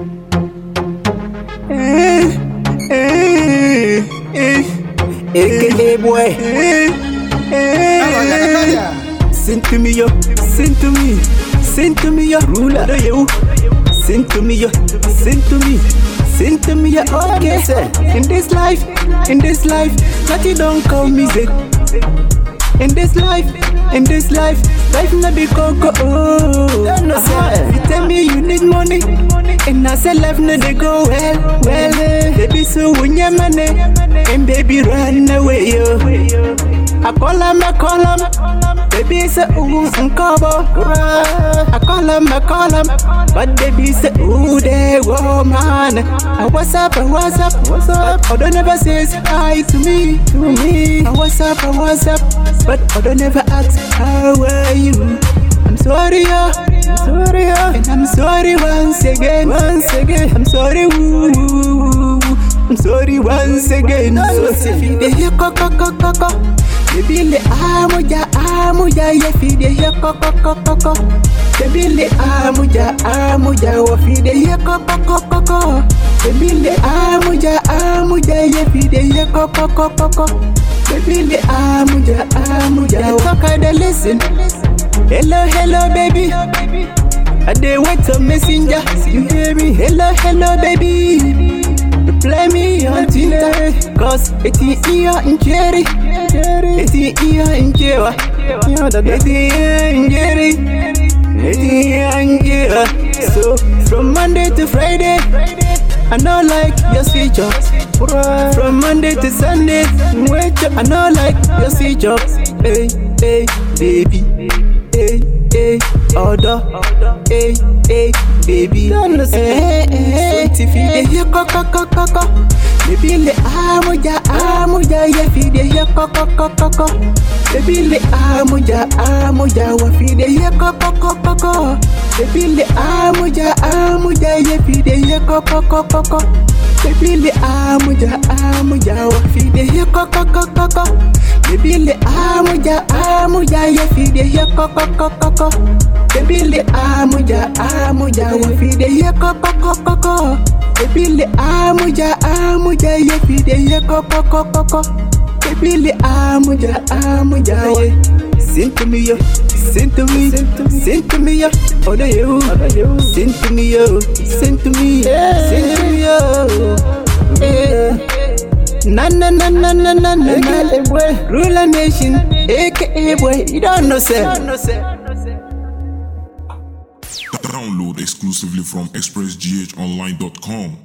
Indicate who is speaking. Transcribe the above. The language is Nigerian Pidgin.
Speaker 1: AKA boy. Sing to me, yo. Sing to me. Sing to me, yo. Ruler. Do you? Sing to me, yo. Sing to me. Sing to me, yo. Okay. In this life, in this life, nothing don't come easy. In this life, in this life, life not be coco. Oh,
Speaker 2: no, sir.
Speaker 1: You tell me you need money, and I say life not they go well, well. Baby, so when you money, and baby run away, yo. I call him, I call him. Baby say ooh, uncover. I call him, I call him. But baby say ooh, they woman. I what's up, I what's up, what's up? But Odo never says hi to me, to me. I what's up, I what's up? But Odo never asks how are you. I'm sorry, yo. I'm sorry, yo. And I'm sorry once again, once again. I'm sorry, woo. I'm sorry once again. So if you dey hear koko koko koko. Baby le amuja amuja ye fide ye koko koko koko. Baby le amuja amuja wo fide ye koko koko koko. Baby le amuja amuja ye fide ye koko koko koko. Baby le amuja amuja wo talk I dey listen. Hello hello baby. I dey wait a messenger. You hear me? Hello hello baby. Reply me on Tinder Cause eti iya njeri Eti iya njewa Eti iya njeri Eti iya njewa So from Monday to Friday I know like your switch up From Monday to Sunday Wait up I know like your switch up Hey, hey, baby Hey, hey, order Hey, hey, baby Hey, hey, so if you dey hear koko koko koko Baby le amuja amuja ye fi dey hear koko koko koko Baby le amuja amuja wa fi dey hear koko koko koko Baby le amuja amuja ye fi dey hear koko koko koko Baby le amuja amuja wa fi dey hear koko koko koko Baby le amuja amuja ye fi dey hear koko koko koko Baby le amuja amuja wa fi dey hear koko koko koko Baby le amuja amuja ye fi dey hear koko koko koko Baby le amuja amuja ye Sing to me yo, sing to me, sing to me yo, oh the yo, sing to me yo, sing to me, sing to me yo, yeah. Na na na na na na na na, boy, ruler nation, aka boy, you don't know say.
Speaker 3: Download exclusively from expressghonline.com.